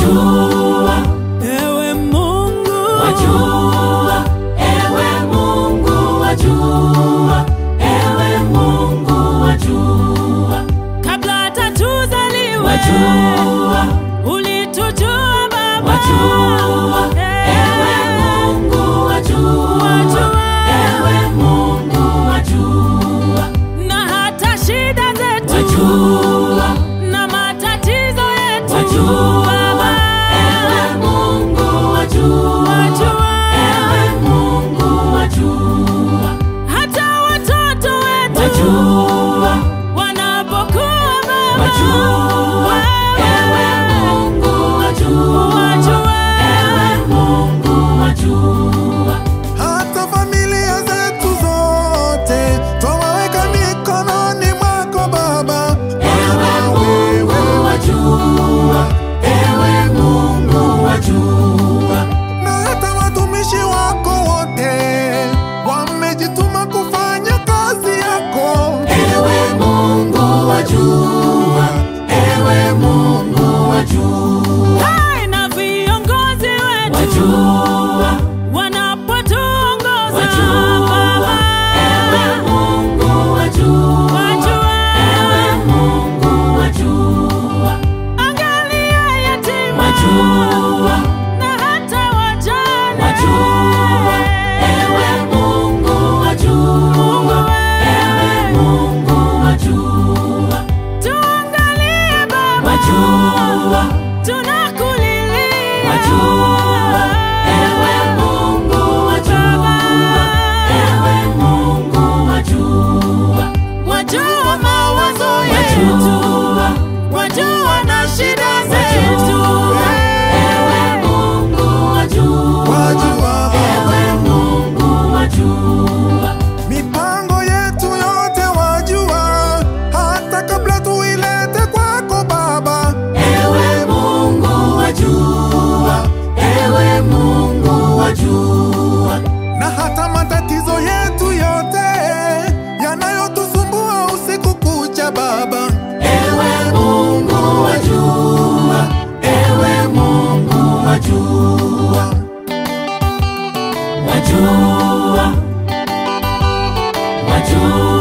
wajua, ewe Mungu wajua, ewe Mungu wajua, ewe Mungu wajua, kabla hata tuzaliwe wajua, ulitujua Baba wajua, ewe Mungu wajua, ewe Mungu wajua, na hata shida zetu wajua, na matatizo yetu wajua, Baba ewe Mungu wajua, wajua ewe Mungu wajua, hata watoto wetu wajua, wanapokuwa Baba wajua, ewe Mungu wajua, wajua ewe Mungu wajua, hata familia zetu zote twawaweka mikononi mwako Baba, ewe Mungu wajua, ewe Mungu wajua, na hata watumishi wako wote wamejituma kufanya kazi yako. ewe Mungu wajua, ewe Mungu wajua, Hai na viongozi wetu wajua, wanapotuongoza wajua, Baba ewe Mungu wajua, wajua ewe Mungu wajua, angalia yatima wajua, na hata wajane wajua, ewe Mungu wajua, ewe Mungu wajua, tuangalie Baba wajua, tunakulilia wajua, ewe Mungu wajua, ewe Mungu wajua, wajua mawazo yetu wajua, wajua na shida zetu ewe Mungu wajua, Wajua ewe Mungu wajua, mipango yetu yote wajua, hata kabla tuilete kwako Baba. ewe Mungu wajua, ewe Mungu wajua, na hata matatizo yetu yote yanayotusumbua usiku kucha Baba, ewe Mungu wajua, ewe Mungu wajua, wajua, wajua